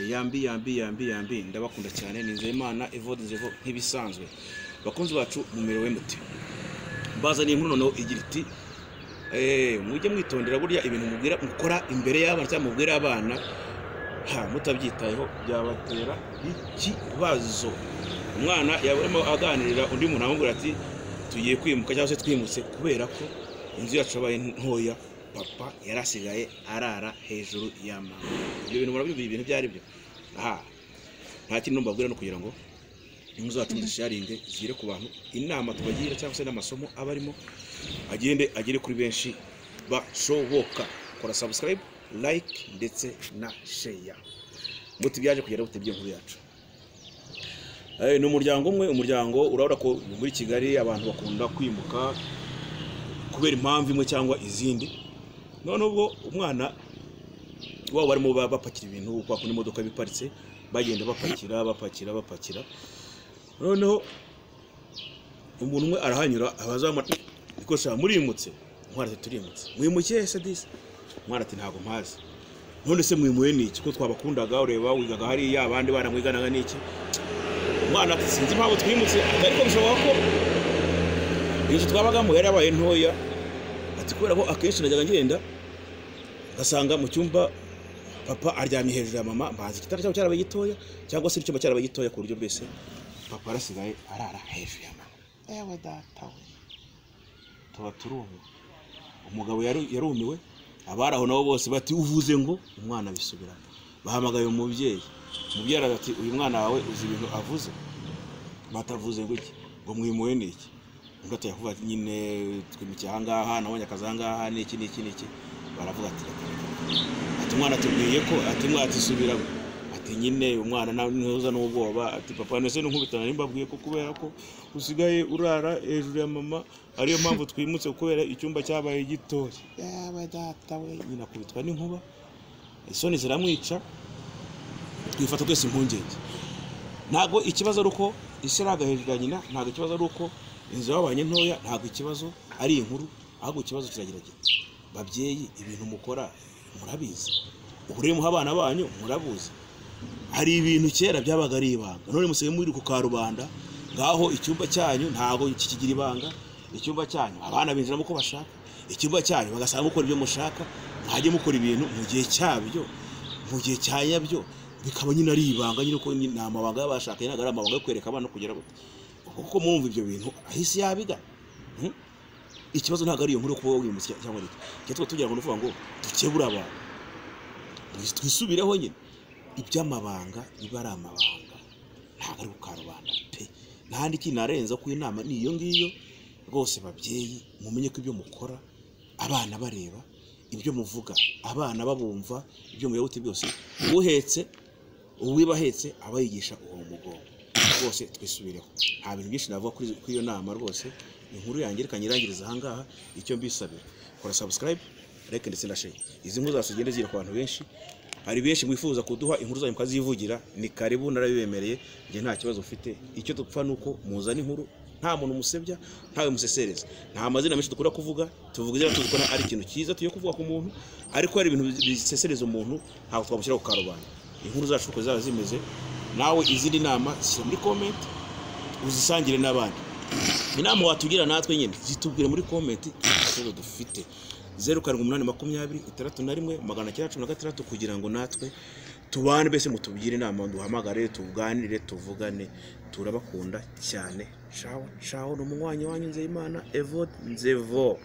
yambi yambi yambi yambi ndabakunda cyane ni nzeyimana evode nzevo nk'ibisanzwe bakunzi bacu mumerewe mute bazaniye inkuru noneho igira iti "Eh, mujye mwitondera burya ibintu mubwira mukora imbere y'abana cyangwa mubwira abana ha mutabyitayeho byabatera ikibazo umwana yaba arimo aganirira undi muntu amubwira ati tugiye kwimuka cyangwa se twimutse kubera ko inzu yacu yabaye ntoya papa yari asigaye arara hejuru ya mama ibyo bintu murabizi ibintu ibyo ari byo aha nta kintu mbabwira no kugira ngo inkuru zacu muzisharinge zigere ku bantu inama tubagira cyangwa se n'amasomo aba arimo agende agere kuri benshi bashoboka kora subscribe like ndetse na share muti byaje kugera bute by'inkuru yacu Eh, ni umuryango umwe umuryango urabona ko muri kigali abantu bakunda kwimuka kubera impamvu imwe cyangwa izindi none ubwo umwana wabo barimo ba- bapakira ibintu kwa kundi imodoka biparitse bagenda bapakira bapakira bapakira noneho umuntu umwe arahanyura abazamara ikosa murimutse ntwara ati turimutse mwimukiye se disi ntwara ati ntabwo mpazi none se mwimuye niki ko twabakundaga ureba wigaga hariya abandi baramwiganaga niki umwana ati sinzi impamvu twimutse ati ariko bishoboka ko inzu twabagamo yari yabaye ntoya ati kubera ko akenshi najyaga ngenda ngasanga mu cyumba papa aryamye hejuru ya mama mbazi igitanda cyabo cyarabaye gitoya cyangwa se icyumba cyarabaye gitoya ku buryo bwese papa arasigaye arara hejuru ya mama ewe data we tuba turumiwe umugabo yaru- yarumiwe abari aho nabo bose bati uvuze ngo umwana bisubiramo bahamagaye umubyeyi umubyeyi araza ati uyu mwana wawe uzi ibintu avuze batavuze ngo iki ngo mwimuwe ni iki undi ati yavuga ati nyine twimukiye aha ngaha nabonye akazi aha ngaha ni iki ni iki ni iki baravuga ati reka ati umwana atubwiye ko ati umwana atisubira ati nyine umwana na- ntuza n'ubwoba ati papa nese n'unkubitana nimbabwiye ko kubera ko usigaye urara hejuru ya mama ariyo mpamvu twimutse kubera icyumba cyabaye gitoya yaba data we nyina akubitwa n'inkuba isoni ziramwica twifata twese impungenge ntabwo ikibazo ari uko isi ari agahejuru ya nyina ntabwo ikibazo ari uko inzu yababanye ntoya ntabwo ikibazo ari inkuru ahubwo ikibazo kirageragira babyeyi ibintu mukora murabizi uburere muha abana banyu murabuzi hari ibintu kera byabaga ari ibanga none musigaye muri ku karubanda ngaho icyumba cyanyu ntabwo kikigira ibanga icyumba cyanyu abana binjiramo uko bashaka icyumba cyanyu bagasanga mukora ibyo mushaka mwajye mukora ibintu mu gihe cyabyo mu gihe cya nyabyo bikaba nyine ari ibanga nyine ko ni amabanga y'abashakanye ntabwo ari amabanga yo kwereka abana kugera gute ubwo kuko mwumva ibyo bintu ahise yabiga Hmm? ikibazo ntabwo ari iyo nkuru yo kuba wimutse cyangwa iki icyo tuba tugira ngo ni ukuvuga ngo dukebure abantu twisubireho nyine iby'amabanga biba ari amabanga ntabwo ari kukarubanda pe nta n'ikindi kinarenza ko inama ni iyo ngiyo rwose babyeyi mumenye ko ibyo mukora abana bareba ibyo muvuga abana babumva ibyo muyobote byose uhetse uwiba ahetse aba yigisha uwo mugongo rwose twisubireho nta bintu byinshi navuga kuri kuri iyo nama rwose inkuru yanjye reka nyirangiriza ahangaha icyo mbisabira kora subscribe like ndetse na share izi nkuru zacu zigenda zigera ku bantu benshi hari benshi mwifuza kuduha inkuru zanyu mukazivugira ni karibu narabibemereye njye nta kibazo mfite icyo dupfa ni uko muzana inkuru nta muntu musebya ntawe musesereza nta mazina menshi dukunda kuvuga tuvuga izina tuzi ko nta- ari ikintu cyiza tugiye kuvuga ku muntu ariko hari ibintu bisesereza umuntu ntabwo twamushyira ku karubanda inkuru zacu uko zaba zimeze nawe izindi nama shyira muri comment uzisangire n'abandi inama watugira natwe nyine zitubwire muri komenti ikibazo dufite zeru karindwi umunani makumyabiri itandatu na rimwe magana cyenda cumi na gatandatu kugira ngo natwe tubane mbese mutubwire inama duhamagare tuganire tuvugane turabakunda cyane cawo cawo ni umunywanyi wanyu nzeyimana evode nzevo